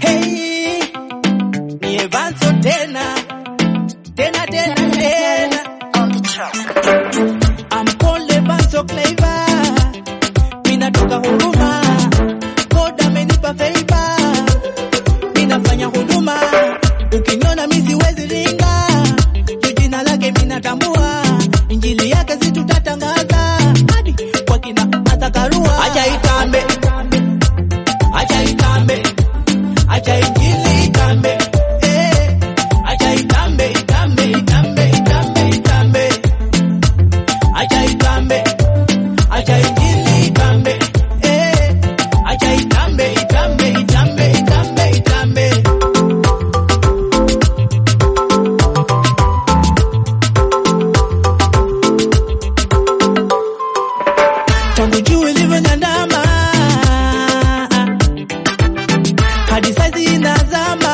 Hey, ni Evanso tena tena tena tena, on the track. I'm Paul Evanso Clever, ninatoka huduma, God amenipa favor, ninafanya huduma, ukiniona mimi siwezi ringa, juu jina lake minatambua, injili yake si tutatangaza hadi kwa kina Martha Karua, acha itambe, acha itambe, acha injili itambe, eh, acha itambe, itambe, itambe, itambe, itambe, acha itambe, acha injili itambe, eh, acha itambe, itambe, itambe, itambe, itambe. tangu juu ilivyonyandama hadi saizi inazama,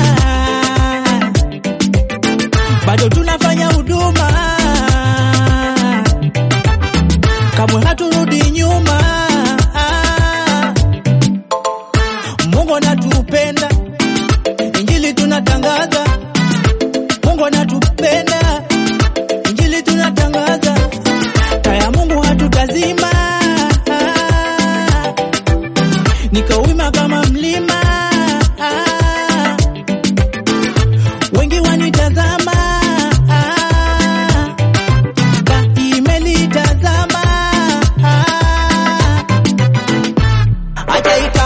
bado tunafanya huduma, kamwe haturudi nyuma. Mungu anatupenda, injili tunatangaza. Mungu anatupenda, injili tunatangaza taya Mungu hatutazima, niko wima kama mlima, wengi wanitazama, ka imelitazama, acha ita